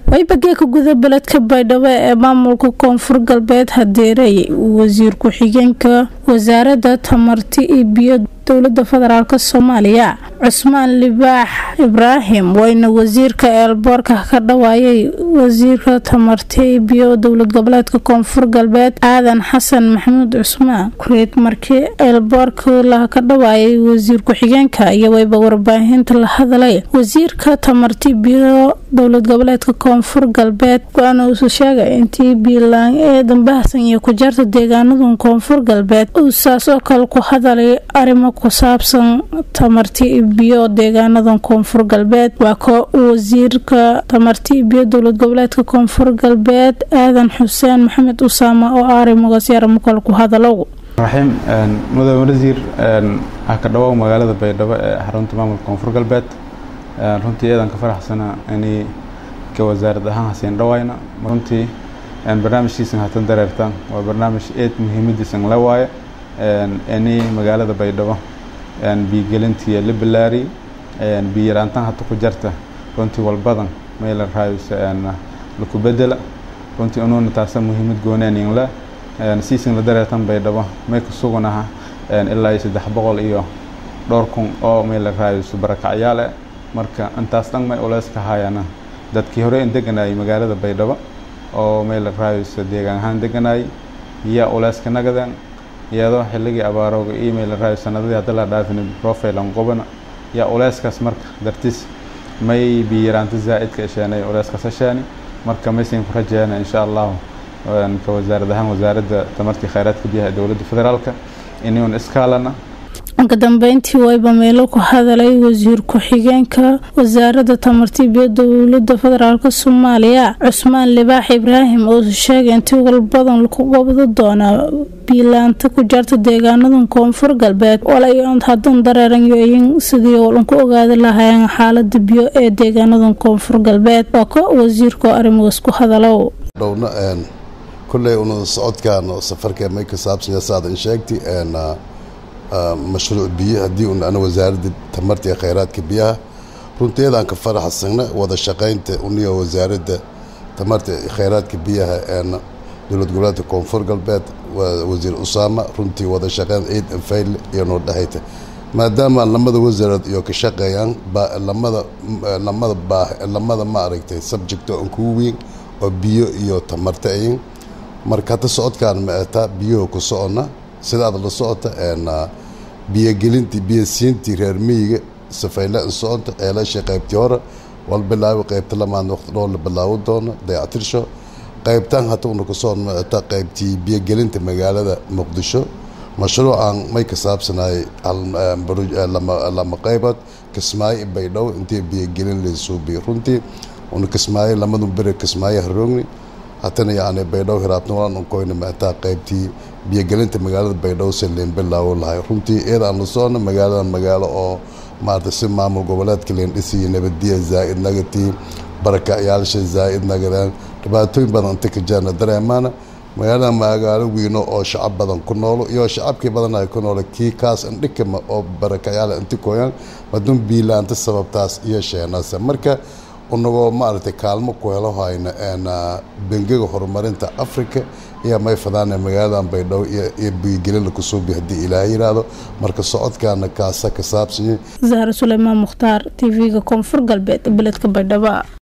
waybageeka guda beledka baydhabo ee maamulka koonfur galbeed hadeerey wasiir ku-xigeenka wasaaradda tamarti iyo biyo dowlada federaalk soomaaliya cusmaan libaax ibraahim wayna wasiirka eelboorka ka dhawaayay wasiirka tamarti iyo biyo dowlad goboleedka koonfur galbeed aadan xasan maxamuud cusmaan kureed markii eelboorka la ka dhawaayay wasiir ku-xigeenka iyo wayba warbaahinta la hadlay wasiirka tamarti biyo dowlad goboleedka koonfur galbeed go-aan uusu sheegay intii biilaan ee dambahsan iyo ku jarta deegaanada koonfur galbeed uu saas oo kale ku hadalay arrimo ku saabsan tamarti biyo deegaanada koonfur galbeed waa ko wasiirka tamarti biyo dowlad goboleedka koonfur galbeed aadan xuseen maxamed usaama oo arrimogaasi arrimo kale ku hadalow raxiim mudane wasiir waxaa ka dhawow magaalada baydhabo ee xarunta maamulka koonfur galbeed runtii eedan ka faraxsana inay ka wasaarad ahaan hasiin dhawayna runtii barnaamijkiisan hatan dareertaan waa barnaamij eed muhiimadiisan la waaye inay magaalada baydhabo biigelintii la bilaari biyaraantan hata ku jarta runtii walbadan meel raayus laku bedela runtii unuuna taasa muhiimad goonaanin la siisin la dareertan baydhabo may ka suganaha ilaa iyo saddex boqol iyo dhowr kun oo meel raayus barakacyaal eh marka intaas dhan may uleyska haayana dadkii hore in deganayay magaalada baydhabo oo meel raayus deegaan ahaan deganayay yaa uleyska nagadeen iyadoo xilligii abaarooga iyo meel raayus sanadadii hadda la dhaafin profilan qobana yaa uleyskaas marka dartiis may biyaraanta zaa'idka isheenay uleyskaas hesheeni marka maysin ku rajeena insha allahu ka wasaarad ahaan wasaaradda tamartii khayraadka biyaha ee dowladda federaalka inuun iskaalana ka dambeyntii wayba meelo ku hadalay wasiir ku-xigeenka wasaaradda tamarti biyo dowlada federaalk soomaaliya cusmaan libaax ibraahim oo sheegay intii walbadan lagu qabdo doonaa biilaanta ku jarta deegaanada koonfur galbeed walayoon hadan dareeranyoyin sidii lanku ogaadi lahaayeen xaalada biyo ee deegaanada koonfur galbeed waa ko wasiirka arrimogaas ku hadalow dhowna kulley una socodkan safarka may ka saabsanya saadan sheegti mashruuc biyo haddii un ana wasaaradda tamarta ee khayraadka biyaha runteedaan ka faraxsana wada shaqaynta uniyo wasaaradda tamarta khayraadka biyaha een dowlad goboleedka koonfur galbeed wasiir usaama runtii wada shaqayn ciid anfayl iyo noo dhexayta maadaama lamada wasaarood iyo ka shaqeeyaan lamada lamada baa lamada ma aragtay subject oo kugu weyn oo biyo iyo tamarta ayin marka hadda socodkaan ma ataa biyaho ku socona sidaad la socota biyogelintii biyosiintii reer miyiga safayla in socota ceelasha qaybtii hore wal bilaabi qaybta lamaad waqti dhowr la bilaawo doono dayactirsho qaybtan hata una ku socon maata qaybtii biyogelinta magaalada muqdisho mashruucan may ka saabsanayay lama qaybood kismaayo baydhabo intii biyogelin laysuubiyo runtii una kismaayo lamadu bere kismaayo haroogni hatana yacni baydhabo hiraabnawalan unkoyna maataa qaybtii biyogelinta magaalada baydhabo se leen bilaawo lahay runtii iyada aan la socno magaaladan magaalo oo maarata si maamul goboleedka leen dhisiyo nabadiya zaa'id nagatii barakacyaasha zaa'id nagadaan dhibaatooyin badan inta ka jaarna dareemaana magaalada magaalo wiino oo shacab badan ku noolo iyo shacabkii badan ay ku noolo kii kaas indhikama oo barakacyaal inti koyaan maduun biilaanta sababtaas iyo sheenaase marka unagoo maaragtay kaalmo ku helo hayna bengiga horumarinta africa iyo may fadaana magaaladan baydhabo iyo biyogelin lakusuubi haddii ilaahay yiraahdo marka socodkaana kaasa ka saabsanyay zahra suleymaan mukhtaar t v-ga koonfur galbeed beledka baydhabo